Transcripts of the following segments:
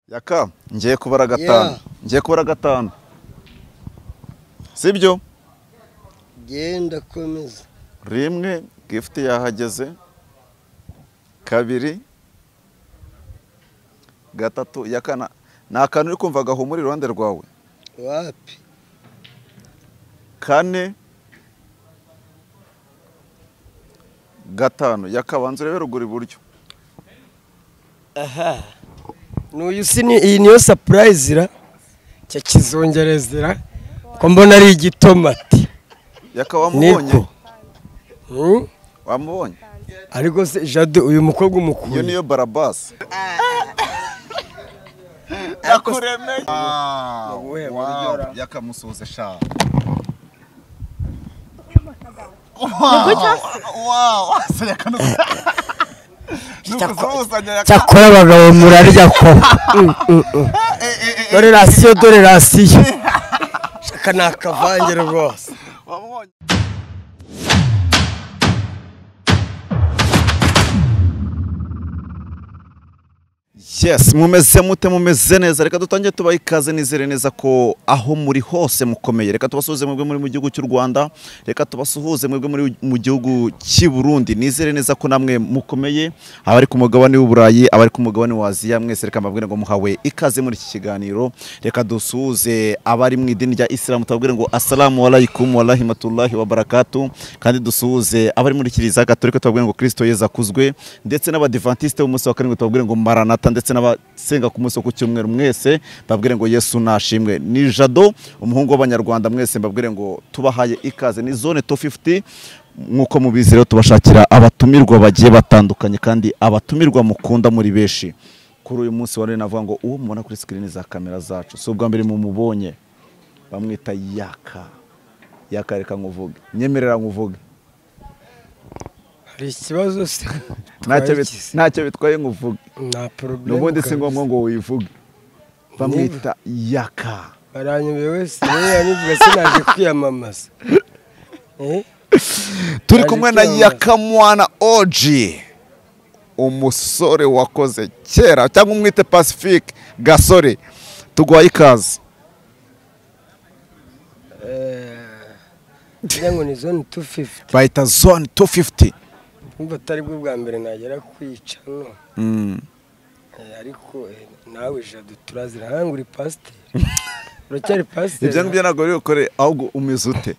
yaka ngiye kubara gatanu Yeah. ngiye kubara gatanu sibyo genda komeza rimwe gifuti yahageze kabiri gatatu ya kana ni akantu uri kumva gahumura iruhande rwawe wapi kane gatanu yakabanza urebe ruguru iburyo aha n'uyu si ni iyi niyo sapurayizi ra cya kizungerezi ra ko mbona ari igitomati yaka niko wamubonye Hmm? wamubonye ariko se jado uyu mukobwa iyo umukuye niyo barabasi yakuremeye wowe Wow, yakamusuhuze sha cyakora abagabo murarya ko Mm, mm, mm. dore rasiyo dore rasiyo shaka ni akavange rwose yes mumeze mute mumeze neza reka dutangire tubaha ikaze nizere neza ko aho muri hose mukomeye reka tubasuhuze mwebwe muri mu gihugu cy'u rwanda reka tubasuhuze mwebwe muri mu gihugu cy'i burundi nizere neza ko namwe mukomeye abari ku mugabane w'uburayi abari ku mugabane wa aziya mwese reka mbabwire ngo muhawe ikaze muri iki kiganiro reka dusuhuze abari mu idini rya isilamu tubabwire ngo asalamu alaykum wa rahimatullahi wa barakatu kandi dusuhuze abari muri kiliziya gatolika tubabwire ngo kirisito yezu akuzwe ndetse n'abadivantisite b'umunsi wa karindwi tubabwire ngo maranata ndetse n'abasenga ku munsi wo ku cyumweru mwese babwire ngo yesu nashimwe ni jado umuhungu w'abanyarwanda mwese mbabwire ngo tubahaye ikaze ni zone to 50 nk'uko mubizi rero tubashakira abatumirwa bagiye batandukanye kandi abatumirwa mukunda muri benshi kuri uyu munsi wa rero navuga ngo uwo mubona kuri sikirini za kamera zacu si ubwa mbere mumubonye bamwita yaka yaka reka nkuvuge nyemerera nkuvuge hari ikibazo se ntacyo bit- Twabigize. ntacyo bitwaye nkuvuge nta porobulemu n'ubundi si ngombwa ngo wivuge bamwita yaka baranyobeye wese rero yanivuga sinaje kwiyamamaza Eh? turi Yaje kumwe na kwiyamamaza. yakamwana oji umusore wakoze kera cyangwa umwite pacifique gasore tuguhaye ikaze kugira ngo ni zone 250 bahita zone 250 kumva atari bwo bwa mbere nagera kwica no Mm. Eh, ariko eh, nawe jado turazira hanga uri pasiteri uracyari pasiteri ibyo ngibyo ntabwo biri bukore ahubwo umeze ute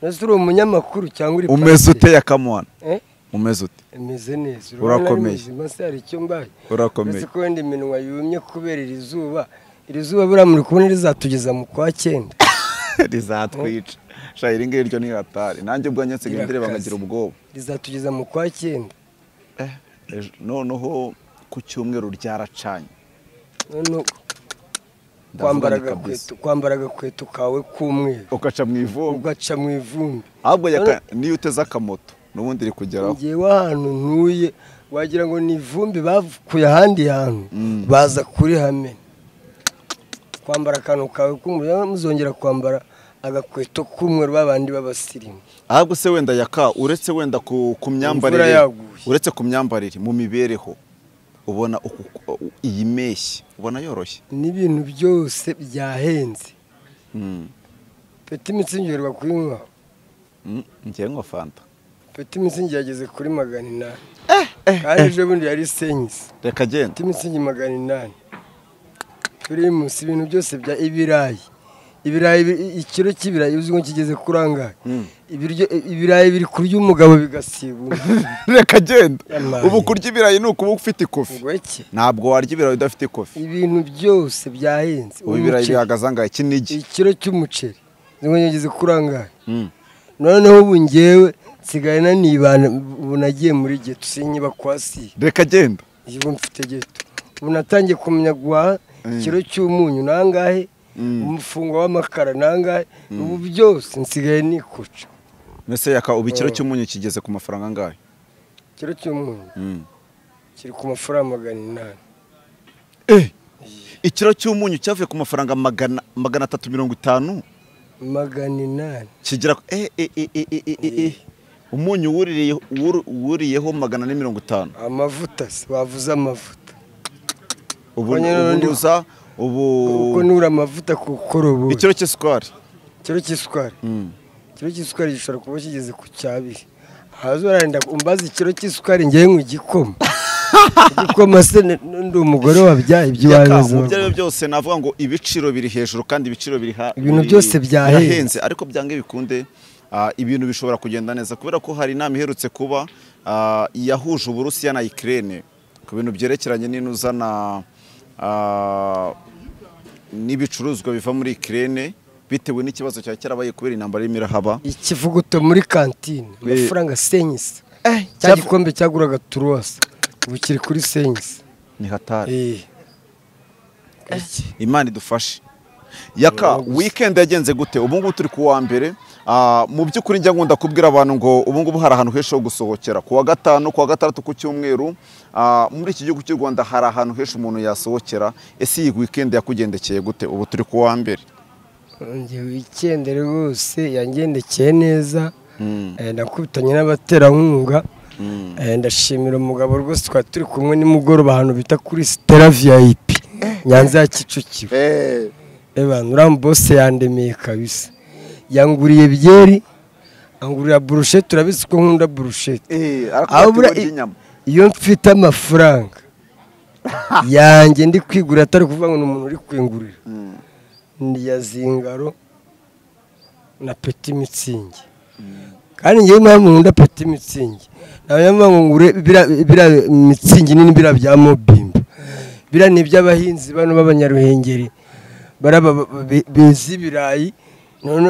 ese uri umunyamakuru cyangwa uri umeze ute pasiteri? yakamwana Eh? umeze ute imeze neza Urakomeye. maze hari icyo mbaye urakomeye uretse ko wenda iminwa yumye kubera iri zuba iri zuba buriya muri kubona rizatugeza mu kwa cyenda rizatwica sha iri ngiri ryo ni hatari nanjye ubwo nsigaye Irakaze. ndireba nkagira ubwoba rizatugeza mu kwa cyenda Ejo- noneho ku cyumweru ryaracanye none Ndavuga kwambara ni kabisa. agakweto kwambara agakweto kawe k'umweru ugaca mu ivumbi ugaca mu ivumbi ahubwo yaka- None- niyo uteze akamoto n'ubundi iri kugeraho ngewe ahantu ntuye wagira ngo ni ivumbi bavukuye ahandi hantu baza kuri hame kwambara akantu kawe k'umweru muzongera kwambara agakweto k'umweru babandi b'abasirimu ahubwo se wenda yaka uretse wenda ku ku myambarire yaguye. uretse ku myambarire mu mibereho ubona uku- u- iyi mpeshyi ubona yoroshye n'ibintu byose byahenze Mm. peti imitsi ngerwa kuri mwa Mm, ngewe nka fanta peti imitsi yageze kuri magana inani kandi ejo bundi yari senyisi reka genda peti imitsi magana inani pirimusi ibintu byose bya ibirayi ibirayi bi- ikiro cy'ibirayi uzi ngo kigeze kuri angahe Mm. ibiryo ibirayi biri kurya umugabo bigasiba undi. reka genda Yamaye. ubu kurya ibirayi ni ukuba ufite ikofi ngo iki ntabwo warya ibirayi udafite ikofi ibintu byose byahenze ubu ibirayi Umuceri, bihagaze angahe kinigi ikiro cy'umuceri uzi ngo kigeze kuri angahe Mm. noneho ubu ngewe nsigaye nanibana ubu nagiye muri geto sinyiba kwa si reka genda ubu mfite geto ubu natangiye kumenya guhaha ikiro cy'umunyu nangahe umufungo w'amakara nangahe ubu byose nsigaye nikuca mbese yaka ubu ikiro Mm. cy'umunyu kigeze ku mafaranga angahe ikiro cy'umunyu Mm. kiri ku mafaranga magana inani ikiro cy'umunyu cyavuye ku mafaranga magana magana atatu mirongo itanu magana inani kigera ku- eh, eh, eh, eh, eh, eh, eh, eh. umunyu wuririye- wur- wuriyeho magana ane mirongo itanu amavuta se wavuze amavuta ubu Ko nyine ubundi- uburuza ubu kuko nura amavuta ku koroboyi ikiro cy'isukari ikiro cy'isukari Mm. ikiro cy'isukari gishobora kuba kigeze ku cyabiri haza urarenda umbaza ikiro cy'isukari ngewe mu gikoma igikoma se ni- ndi umugore Yaka, wabyaye iby'iwawe mu byo ari byo byose navuga ngo ibiciro biri hejuru kandi ibiciro biri ha Ibintu biri- byose byahenze. birahenze ariko byange bikunde ah, ibintu bishobora kugenda neza kubera ko hari inama iherutse kuba ah, yahuje Uburusiya na Ukraine ku bintu byerekeranye n'inuzana n'ibicuruzwa biva muri Ukraine bitewe n'ikibazo cya cyarabaye kubera intambara y'imirahaba ikivuguto muri kantine amafaranga senyisi cya cyavu- gikombe cyaguraga turuwasa ubu kiri kuri senyisi ni hatari Eh, imana idufashe yaka weekend yagenze gute ubu ngubu turi ku wa mbere Ah, mu by'ukuri njya nkunda kubwira abantu ngo ubu ngubu hari ahantu henshi ho gusohokera ku wa gatanu ku wa gatandatu ku cyumweru ah, muri iki gihugu cy'u rwanda hari ahantu henshi umuntu yasohokera ese iyi weekend yakugendekeye gute ubu turi ku wa mbere njyewe icyenda rwose yangendekeye neza Eh, nakubitanye n'abaterankunga Eh, ndashimira umugabo rwose twari turi kumwe nimugoroba ahantu bita kuri sitera viyayipi nyanza ya kicukiro Evan uriya bose yandemeye kabisa yanguriye byeri angurira burushete urabizi ko nkunda burushete Aho buriya i- iyo mfite amafaranga yanjye ndi kwigurira atari kuvuga ngo ni umuntu uri kwingurira ni ya zingaro na peti mitsingi kandi ngewe impamvu nkunda peti mitsingi nawe mpamvu ngure biriya- biriya mitsingi nini biriya bya mobimba biriya ni iby'abahinzi bano b'abanyaruhengeri baraba ba- be- beza ibirayi none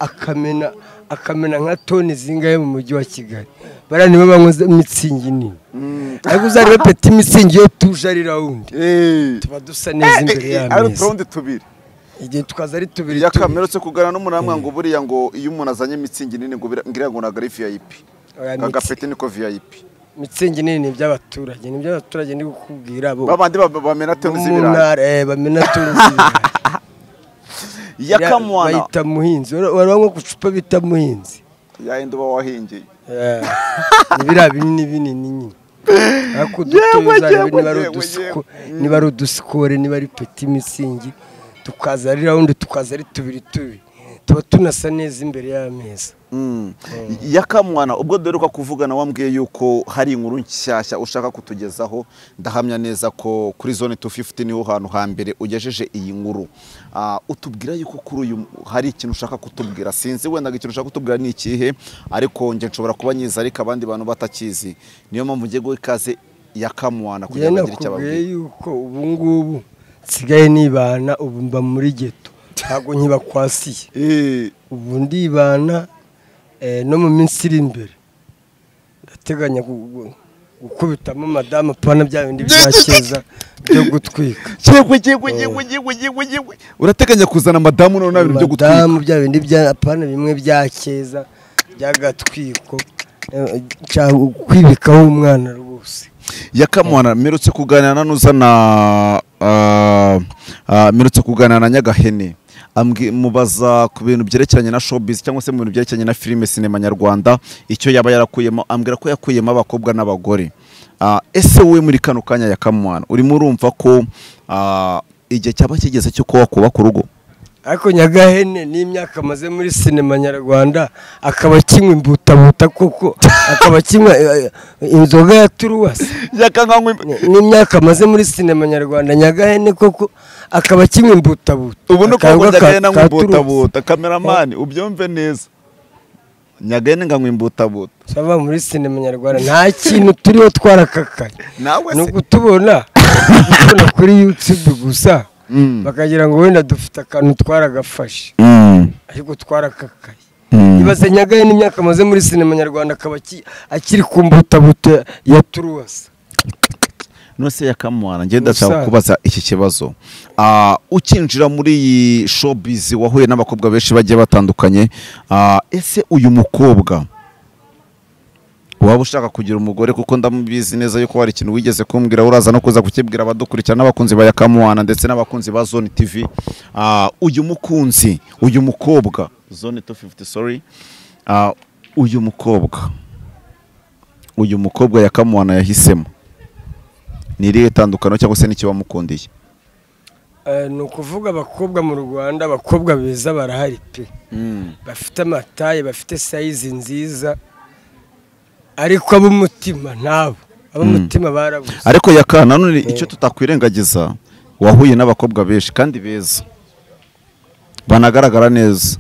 akamena akamena nka toni zingahe mu mujyi wa kigali bariya nibo banywa mitsingi nini ariko uzarebe peti mitsingi yo tuje ari rawundi tuba dusa neza imbere y'ameza turawundi tubiri igihe tukaza ari tubiri tubiri yakamerutse kugana n'umuramwa ngo buriya ngo iyo umuntu azanye imitsingi nini ngo bira- ngira ngo ntabwo ari vip Oya, mitsi- kagapeti niko vip mitsingi nini ni iby'abaturage ni iby'abaturage ndi kukubwira bo babandi ba- bamena bo toni mu z'ibirayi ntara eh, bamena toni z'ibirayi yakamwana bayita muhinzi wari wari wanywa ku cupa bita muhinzi yahenda uba wahingeye Eh, ni biriya binini binini nyine ariko udutoya Yewe, uzarebe yewe, niba ari yewe, udusko- niba ari udusikore niba ari peti mitsingi tukaza ari rawundi tukaza ari tubiri tubiri tuba tunasa neza imbere y'ameza yakamwana ubwo duheruka kuvugana wambwiye yuko hari inkuru nshyashya ushaka kutugezaho ndahamya neza ko kuri zone 250 niho hantu hambere ugejeje iyi nkuru Ah, utubwira yuko kuri uyu hari ikintu ushaka kutubwira sinzi wenda ngo ikintu ushaka kutubwira ni ikihe ariko njye nshobora kuba nyiza ariko abandi bantu batakizi niyo mpamvu ngiye guha ikaze yakamwana kugira ngo njyewe agire icyo nakubwiye ababwira yuko ubu ngubu nsigaye nibana ubu mba muri geto ntabwo nkibakwasiye Eh, ubu ndibana eh, no mu minsi iri imbere ndateganya gu- gu- gukubitamo madamu pana bya bindi bya keza byo gutwika Yewe yewe yewe yewe yewe yewe urateganya kuzana madamu none nabintu byo gutwika madamu bya bindi bya pana bimwe bya keza by'agatwiko eh, cyangwa kwibikaho umwana rwose yakamwana mperutse kuganira n'uzana ah, ah, mperutse kuganira na nyagahene Ambwi- mubaza ku bintu byerekeranye na showbiz cyangwa se mu bintu byerekeranye na filime sinema nyarwanda icyo yaba yarakuyemo ambwira ko yakuyemo abakobwa n'abagore Ah, ese wowe muri kano kanya yakamwana urimo urumva ko ah, igihe cyaba kigeze cyo kuba wakubaka urugo ariko nyagahene n'imyaka amaze muri sinema nyarwanda akaba akinywa imbutabuta kuko akaba akinywa eh, eh, inzoga ya turuwasi yakanganywe Ni- n'imyaka amaze muri sinema nyarwanda nyagahene koko akaba akinywa imbutabuta ubu ni Akanywa ukuvuga ka- nyagahene ka nk'imbutabuta kameramani ubyumve neza nyagahene nganywa imbutabuta Turuwasi. Sava muri sinema nyarwanda nta kintu turiho twarakakaye nawe ni ukutubona ukutubona kuri yutube gusa bakagira ngo wenda dufite akantu twaragafashe Mm. ariko twarakakaye Mm. ibaze nyagahene imyaka amaze muri sinema nyarwanda akaba aki- akiri ku mbutabuta ya turuwasi nose yakamwana ngenda ndashaka Ubusanzwe. kubaza iki kibazo Ah, ukinjira muri iyi showbiz wahuye n'abakobwa benshi bagiye batandukanye Ah, ese uyu mukobwa waba ushaka kugira umugore kuko ndamubizi neza yuko hari ikintu wigeze kumbwira uraza no kuza kukibwira abadukurikira n'abakunzi ba yakamwana ndetse n'abakunzi ba zone tv Ah, uyu mukunzi uyu mukobwa zone 250 sorry Ah, uyu mukobwa uyu mukobwa yakamwana yahisemo ni irihe tandukano cyangwa se n'ikibamukundiye Eh, ni ukuvuga abakobwa mu rwanda abakobwa beza barahari pe bafite amataye bafite sayizi nziza ariko ab'umutima nabo ab'umutima barabuze ariko yaka nanone icyo tutakwirengagiza wahuye n'abakobwa benshi kandi beza banagaragara neza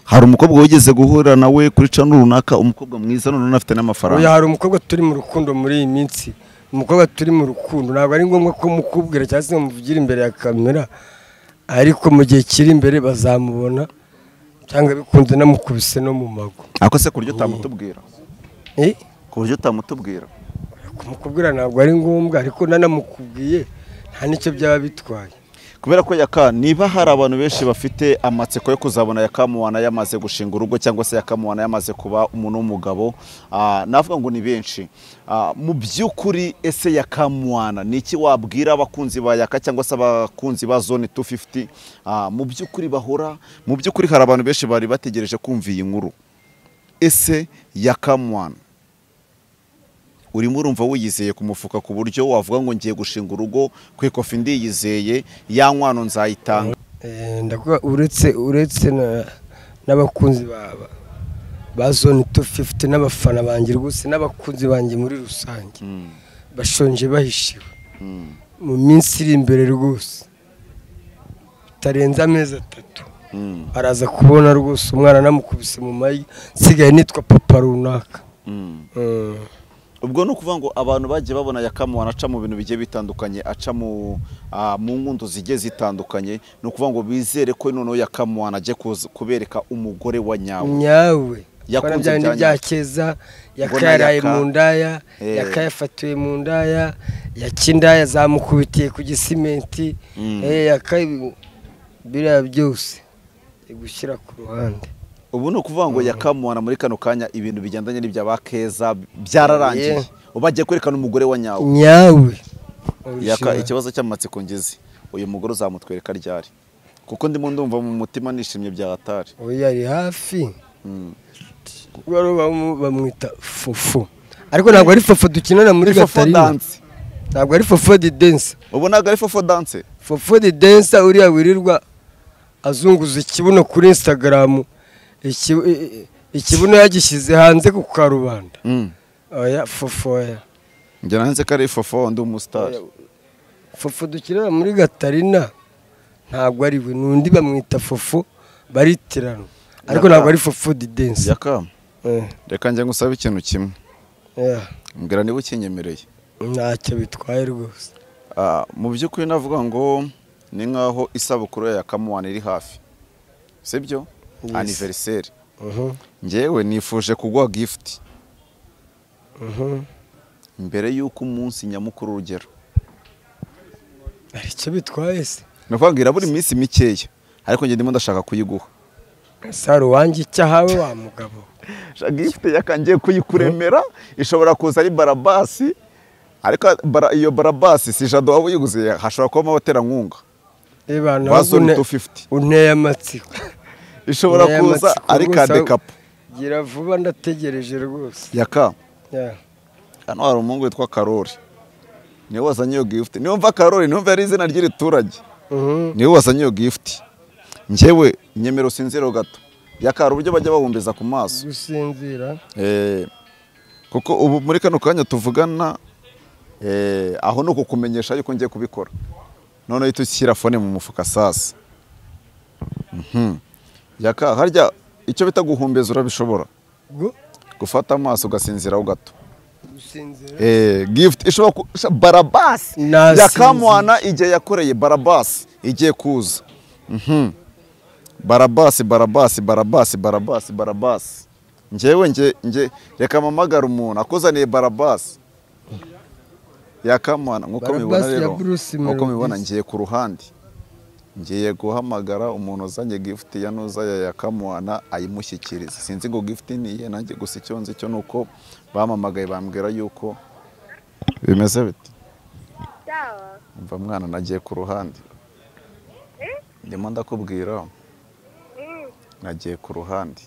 hari umukobwa wigeze guhura nawe kuri cano runaka umukobwa mwiza none afite uyu n'amafaranga hari umukobwa turi mu rukundo muri iyi minsi umukobwa turi mu rukundo ntabwo ari ngombwa ko mukubwira cyangwa se ngo muvugire imbere ya kamera ariko mu gihe kiri imbere bazamubona cyangwa bikunze namukubise no mu mago ariko se ku buryo utamutubwira Eh? ku buryo utamutubwira kumukubwira ntabwo ari ngombwa ariko nanamukubwiye nta n'icyo byaba bitwaye kubera ko yaka niba hari abantu benshi bafite amatsiko yo kuzabona yakamuwana yamaze gushinga urugo cyangwa se yakamuwana yamaze kuba umuntu w'umugabo ah, navuga ngo ni benshi Ah, mu by'ukuri ese yakamuwana ni iki wabwira abakunzi ba yaka cyangwa se abakunzi ba zone 250 Ah, mu by'ukuri bahora mu by'ukuri hari abantu benshi bari bategereje kumva iyi nkuru ese yakamuwana urimo urumva wiyizeye ku mufuka ku buryo wavuga ngo ngiye gushinga urugo ku ikofi ndiyizeye ya nkwano nzayitanga Eh, ndavuga uretse uretse na- n'abakunzi baba ba zone 250 n'abafana banjye rwose n'abakunzi banjye muri rusange bashonje bahishiwe Mm. mu minsi iri imbere rwose bitarenze amezi atatu Mm. araza kubona rwose umwana namukubise mu magi nsigaye nitwa papa runaka Mm. Mm. ubwo ni ukuvuga ngo abantu bagiye babona yakamuwana aca mu bintu bigiye bitandukanye aca mu ah, mu nkundo zigiye zitandukanye ni ukuvuga ngo bizere ko noneho yakamuwana agiye kuza- kubereka umugore wa nyawe nyawe Yakunze yakunze bya byandi nyawe. bya keza Mbona yakayaraye yaka- mu ndaya Eh. yakayafatiwe mu ndaya yakindaya zamukubitiye ku gisimenti Mm. eh, yaka biriya byose gushyira ku ruhande ubu ni ukuvuga ngo yakamuwana muri kano kanya ibintu bigendanye n'ibya ba keza byararangiye ubu bagiye kwerekana umugore wa nyawe nyawe yaka ikibazo cy'amatsiko ngize uyu mugore uzamutwereka ryari kuko ndimo ndumva mu mutima nishimye bya hatari oya ari hafi Rero bamu- bamwita fufu ariko ntabwo ari fofo dukinana muri fofo gatarina danse ntabwo ari fofo di dense ubu ntabwo ari fofo danse fofodi densa uriya wirirwa azunguza ikibuno kuri instagram Iki- i- i- ikibuno yagishyize hanze ku karubanda oya fofoya njya nanze ko ari fofo ndi umusitari fofo dukinana muri gatarina ntabwo ari we n'undi bamwita fofo baritirana ariko Yaka. ntabwo ari fofodi densa yaka reka njya ngusaba ikintu kimwe mbwira niba ukinyemereye ntacyo bitwaye rwose Ah, mu by'ukuri navuga ngo ni nk'aho isabukuru ya yakamuwana iri hafi sibyo Yes. aniveriseri Mhm, ngewe nifuje kuguha gifuti mhm. mbere y'uko umunsi nyamukuru ugera hari icyo bitwaye se ni ukuvuga irabura iminsi mikeya ariko njye ndimo ndashaka kuyiguha sari uwanjye icyo ahawe wa mugabo gifite yakangiye kuyikuremera ishobora kuza ari barabasi ariko bara- iyo barabasi si jado waba uyiguze hashobora kubamo abaterankunga Eba, nawe ba zone une- 250 unteye amatsiko ishobora Aya kuza matsiko ari rwose, kadekapu gira vuba ndategereje rwose yaka Ya. hano hari umuhungu witwa karori niwe wazanye iyo gifuti niyo mva karori niyo mva yari izina ry'iriturage Mhm. niwe wazanye iyo gifuti ngewe nyemero sinziro gato yaka hari uburyo bajya bahumbiza ku maso gusinzira Eh, kuko ubu muri kano kanya tuvugana eh, aho ni ukukumenyesha yuko ngiye kubikora noneho uhita ushyira fone mu mufuka sasa Mhm. yaka harya icyo bita guhumbeza urabishobora Gu- gufata amaso ugasinziraho gato gusinzira Eh, gift ishobora ku- sha- barabasi Nasinzi- yakamwana igihe yakoreye barabasi igiye kuza Mhm. barabasi barabasi barabasi barabasi barabasi ngewe nge nge reka mpamagara umuntu akuzaniye barabasi yakamwana nk'uko Barabasi mubibona ya rero Bruce nk'uko mubibona Melodis. ngiye ku ruhande ngiye guhamagara umuntu uzanye gift ya nuza ya yakamwana ayimushyikirize sinzi ngo gift ni iye nanjye gusa icyo nzi cyo ni uko bamamagaye bambwira yuko bimeze biti Sawa. mva mwana nagiye ku ruhande ndimo ndakubwira Mm, nagiye ku ruhande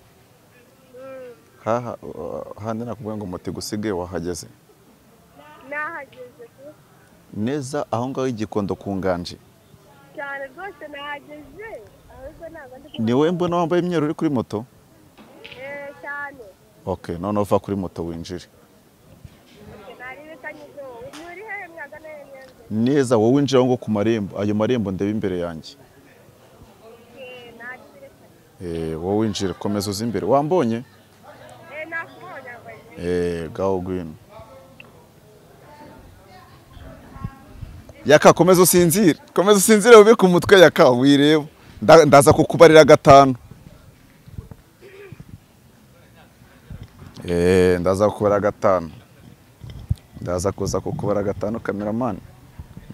mm. haha handi nakubwira ngo muti gusigaye wahageze Nahageze ku neza aho ngaho igikondo ku nganje cyane rwose nahageze ahubwo ntabwo ndi ni wowe mbona wambaye imyeru uri kuri moto Eh, cyane ok noneho uva kuri moto winjire nari bitanyuze wowe ni uri hehe mwagana hehe mwenze neza wowe winjira aho ngo ku marembo ayo marembo ndeba imbere yanjye Eh, nakireka Eh, wowe winjira komeza uze imbere wambonye Eh, nakubonye abaye Eh, gaho gwino yaka komeza usinzire komeza usinzire ubike umutwe yaka wireba Nda- ndaza kukubarira gatanu Eh, ndaza kukubarira gatanu ndaza kuza kukubarira gatanu kameramani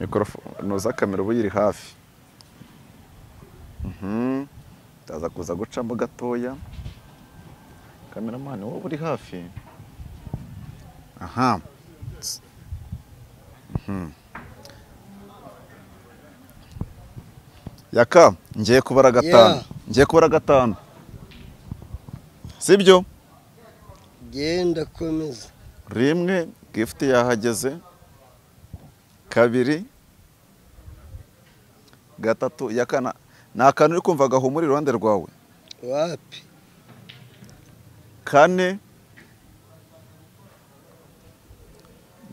mikorofone uza kamera uba uyiri hafi Mhm. ndaza kuza gucamo gatoya kameramani wowe uri hafi aha S- Mhm. yaka ngiye kubara gatanu Yeah. ngiye kubara gatanu sibyo genda komeza rimwe gifuti yahageze kabiri gatatu ya kana ni akantu uri kumva gahumura iruhande rwawe wapi kane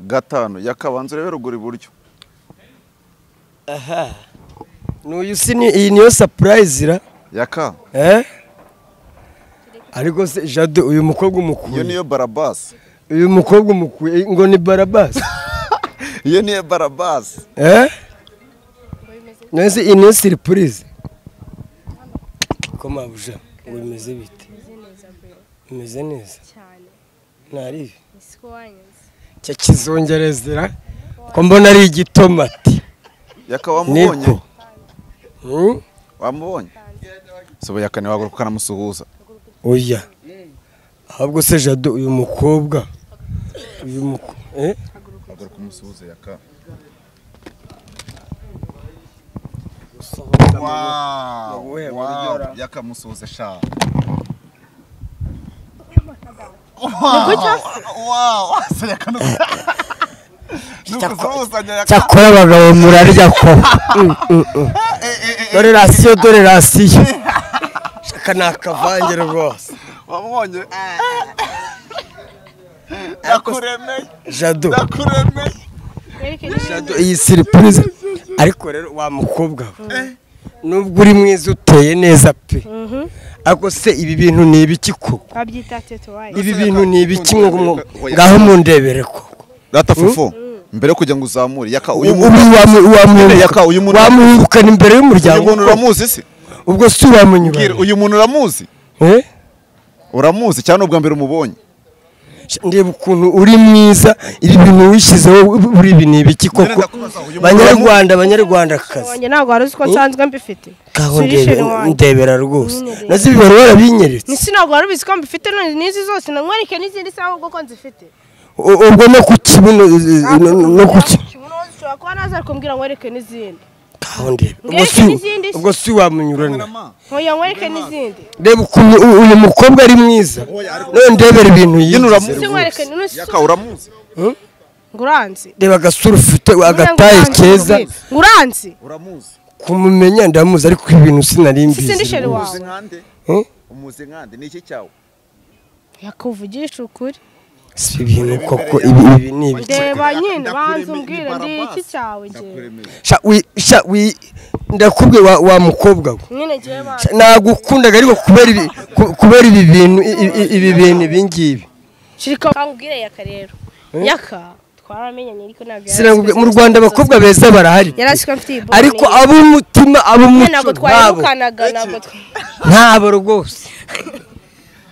gatanu yakabanza urebe ruguru iburyo aha n'uyu si ni iyi niyo surprise ra yaka eh ariko se jade uyu mukobwa iyo umukuye niyo barabasi uyu mukobwa umukuye ngo ni barabasi iyo niyo barabasi eh nese iyi niyo surprise ko mabuja bimeze bite Meze neza bro bimeze neza cyane ntaribi ni siko wanyoze cya kizongerezera ko mbona ari igitomati yaka wamubonye Hmm? wamubonye sobo yaka ntiwaguruka ukanamusuhuza oya ahubwo se jado uyu mukobwa uyu muko eh aguruka umusuhuze yaka wow, Ubuhe wow. buryo ra? yaka musuhuze sha cyakora abagabo murarya ko dore rasiyo dore rasiyo shaka ni akavange rwose wamubonye jado ndakuremeye jado iyi siripurize ariko rero wa mukobwa we, nubwo uri mwiza uteye neza pe ariko se ibi bintu ni ibiki koko babyita tetowaye ibi bintu ni ibiki ngo ngaho mundebere koko data fufu mbere yo kugira ngo uzamure yaka uyu ubu muntu wamu- wamu- Yaka, uyu muntu- wamuhirukana imbere uyu y'umuryango muntu uramuzi se ubwo si Mbwira, wamunyura uyu muntu uramuzi uramuzi cyane ubwa mbere umubonye ndeba ukuntu uri mwiza ibi bintu wishyizeho buri ibi ni ibiki koko banyarwanda banyarwandakazi wanjye ntabwo wari uzi ko nsanzwe mbifite kaho Solution ndebe- wanjye. ndebera rwose Nyine nazo ibi bari warabinyeretse Nisi ntabwo wari ubizi ko mbifite none n'izi zose namwereke n'izindi saha ahubwo ko nzifite U- ubwo no ku kibuno no- no ku ki- Kibuno zishobora kuba naza ariko mbwira ngwereke n'izindi kaho ndebe ubwo Mbwireke si- n'izindi se. ubwo si wamunyura nawe nkoya ngwereke n'izindi ndeba ukuntu u- uyu mukobwa ari mwiza none ndebera ibintu Nyine yigize uramuzi. si rwose ngwereke n'isi yaka uramuzi nguranzi reba agasura ufite agataye keza nguranzi uramuzi kumumenya ndamuzi ariko ibintu sinari si ndi mbizi sheri rwose. wawe nkande Eh? umuzi nkande ni iki cyawe yakuvugisha ukuri si ibintu koko ibi ibi ni ibiki reba Ndakuremeye, nyine ndakuremeye, banza umbwire ndi barabasi. iki cyawe njyewe ndakuremeye Sha, wi- sha, wi- ndakubwiye wa, wa mukobwa we nyine njyewe banza Sha, nagukundaga ariko kubera ibi ku- kubera ibi bintu i- i- i- ibi bintu ibi ngibi Shirika kangubwire yaka rero. Yaka twaramenyanye ariko ntabwo sinakubwiye mu rwanda abakobwa beza barahari yarasiko mfite iyi bonne. ariko ab'umutima Nyine ab'umuco ntabwo ntabo twayirukanaga ntabwo twa- ntabo rwose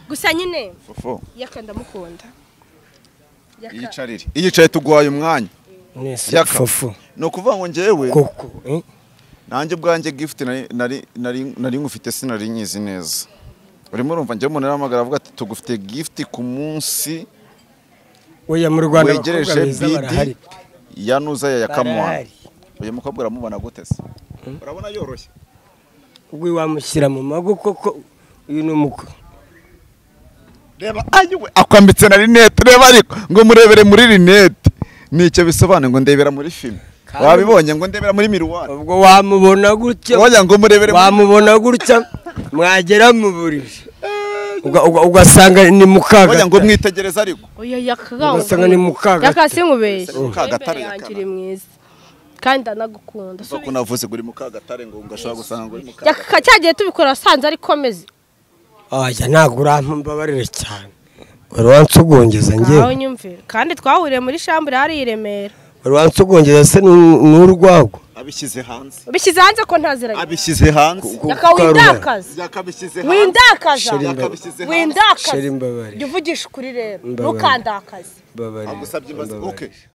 gusa nyine fufu yaka ndamukunda. Yaka. iyicarire iyicaye tuguhaye umwanya Mwese Yaka. fufu ni ukuvuga ngo njyewe koko eh? nanjye ubwanjye gift nari- nari- nari nari nkufite sinari nyizi neza urimo urumva njyewe umuntu arahamagara avuga ati tugufite gift ku munsi oya mu rwanda abakobwa wegereje beza barahari bidi ya nuza ya yakamwa barahari uyu mukobwa uramubona gute se urabona yoroshye ubwo wamushyira mu mago koko uyu ni umukwe reba ayiwe akwambitse na rinete reba ariko ngo murebere muri rinete nicyo bisobanuye ngo ndebera muri filime Kandi- wabibonye ngo ndebera muri miruwari ubwo wamubona gutya wagira ngo murebere muri- wamubona gutya mwagera mu buriri Uga- uga- ugasanga ni wagira ngo mukaga mwitegereze ariko oya yakanga ugasanga ni mukaga yaka sinkubeshye Mu Kagatare Imbere yanjye yakana. uri mwiza kandi ndanagukunda Uvuga ko navuze ngo uri mu kagatare ngo ngashobora gusanga ngo uri mu kagatare yaka cyagiye tubikora wasanze ari komeze oya ntabwo urampa mbabarire cyane wari wansugongeza aho njyewe nyumvira kandi twahuriye muri shambure hari i Remera wari wansugongeza se ni- ni urwagwa abishyize hanze bishyize hanze ko ntaziranye abishyize hanze yaka windakaza yakabishyize windakaza Shira imbavu. yakabishyize hanze windakaza Shira imbabarire. jya uvugisha ukuri rero Imbabarire. ntukandakaze mbabarire agusabye imbabazi mbabarire. okay